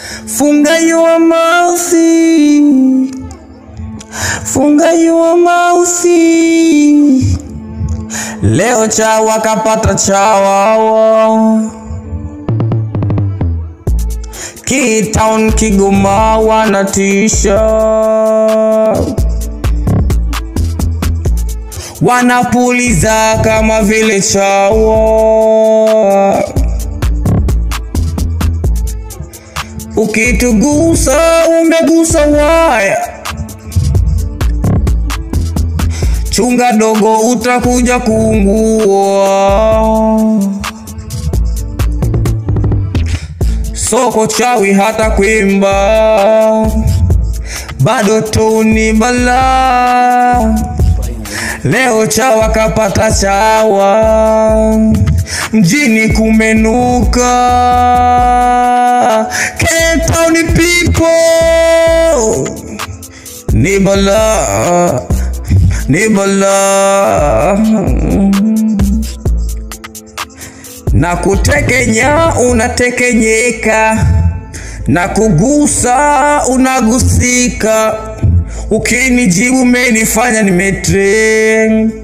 Funga your mouth. Funga your mouth. Leo chawa kapata chawa. K-Town Kigoma wanatisha. Wanapuliza kama vile chawa. Ukitugusa umegusa waya, chunga dogo, utakuja kuungua. Soko chawi hata kuimba, bado tu ni balaa. Leo chawa kapata chawa, mjini kumenuka. K-Town people ni balaa, ni balaa na kutekenya unatekenyeka, na kugusa unagusika. Ukinijibu menifanya nimetrain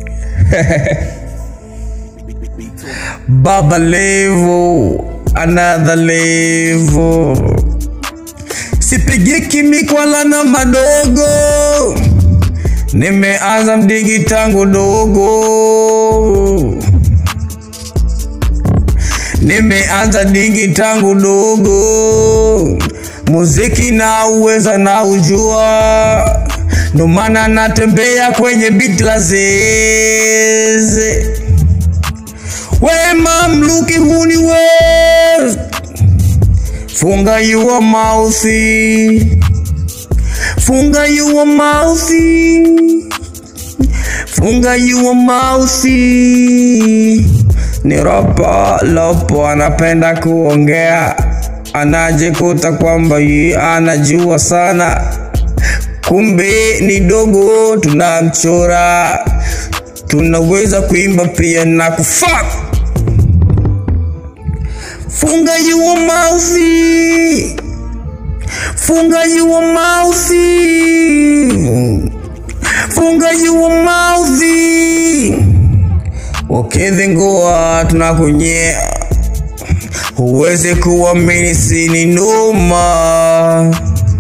Baba level, another level. Sipigiki mikwala na madogo, nimeanza mdigi tangu dogo. Nimeanza digi tangu dogo, muziki na uweza na ujua, ndo maana natembea kwenye beat la zeze. Wema mluki huni west, funga your mouth, funga your mouth, funga your mouth. Ni ropo lopo, anapenda kuongea, anajikuta kwamba yeye anajua sana, kumbe ni dogo, tunamchora. Tunaweza kuimba pia na kufuck. Funga your mouth, funga your mouth, funga your mouth. Ukidhingua tunakunyea, huwezi kuamini sini noma.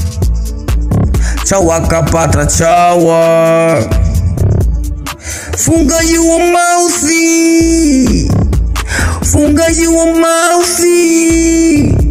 Chawa kapata chawa, funga your mouth, funga your mouth.